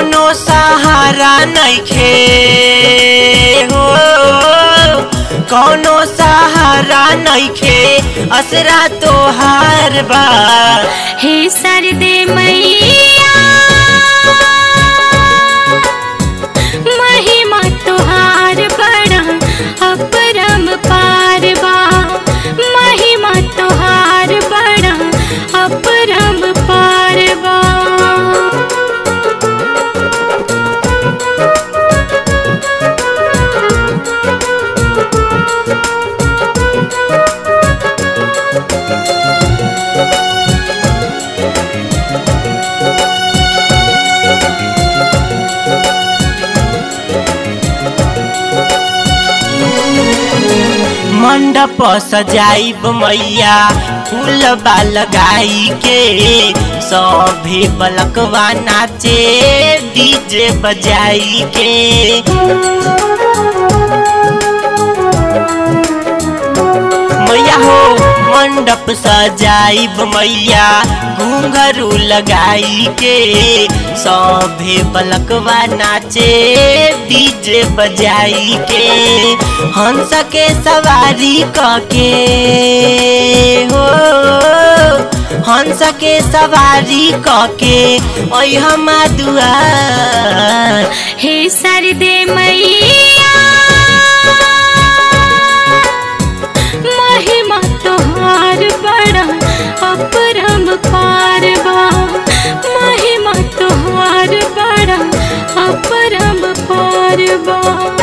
कौनो सहारा नइखे हो कौनो सहारा नइखे असरा तोहार बा हे सरदे मैया महिमा तुहार बड़ा अपरम पारवा महिमा तुहार बड़ा अपरम पारवा मंडप सजाइब मैया फूलबा लगाई के सभे बलकवा नाचे डीजे बजाई के मैया हो मंडप सजाइब मैया घूंघरू लगाई के सभे बलकवा नाचे डीजे बजाई के हंस के सवारी कके हो हंस के सवारी कके ओइ हमा दुआर हे सरदे मैया महिमा तुहार बड़ा अपरम पारवा महिमा तुहार बड़ा अपरम पारवा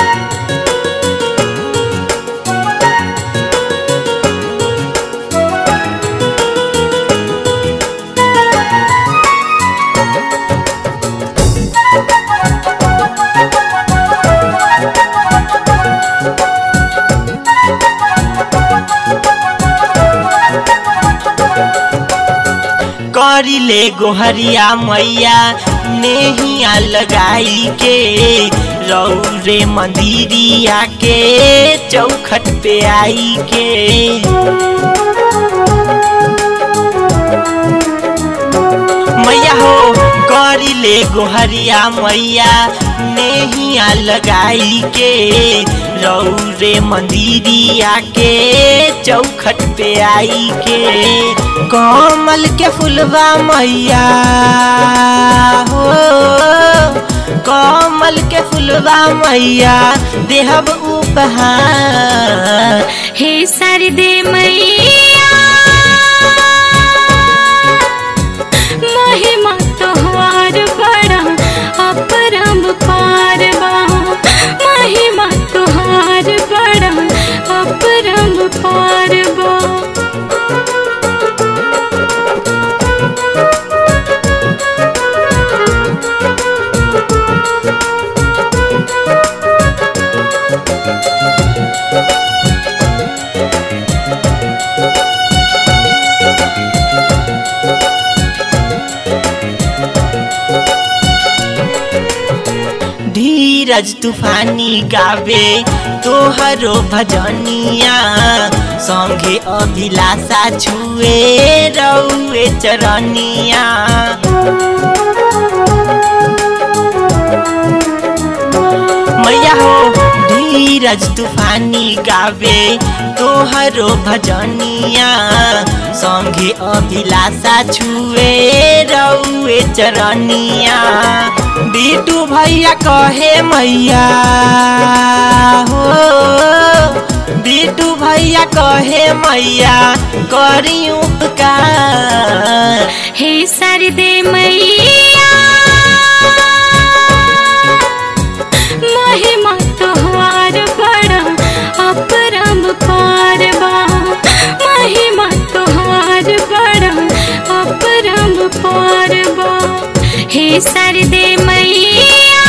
करिले गोहरिया मैया नेहिया लगाई के रौरे मंदिरिया के चौखट पे आई के मैया हो करिले गोहरिया मैया नेहिया लगाई के रौरे मंदिरिया के चौखट पे आई के कमल के फुलवा मैया हो कमल के फुलवा मैया देहब उपहार हे सरदे मैया महिमा तुहार बड़ा अपरम पारवा महिमा तुहार बड़ा अपरम पारवा धीरज तूफानी गावे तोहरो भजनिया संगे अभिलाषा छुए रौए चरनिया मैया हो धीरज तूफानी गावे तोहरो भजनिया संगे अभिलाषा छुए रौए चरनिया बिटू भैया कहे मैया हो बिटू भैया कहे मैया करी उपकार हे सरदे मैया महिमा तुहार बड़ा अपरम पारवा महिमा तुहार बड़ा अपरम पारवा हे सरदे मैया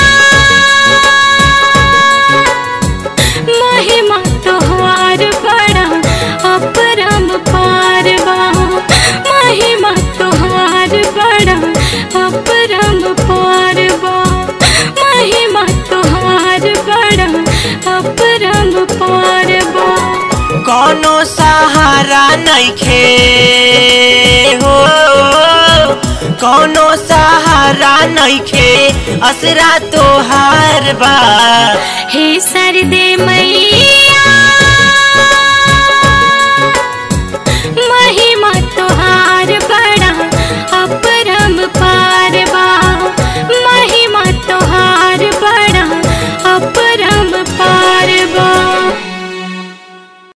महिमा तुहार बड़ा अपरम पारवा महिमा तुहार बड़ा अपरम पारवा महिमा तुहार बड़ा अपरम पारवा कौनो सहारा नइखे हो कौनो सहारा नइखे असरा तोहार बा हे सरदे मैया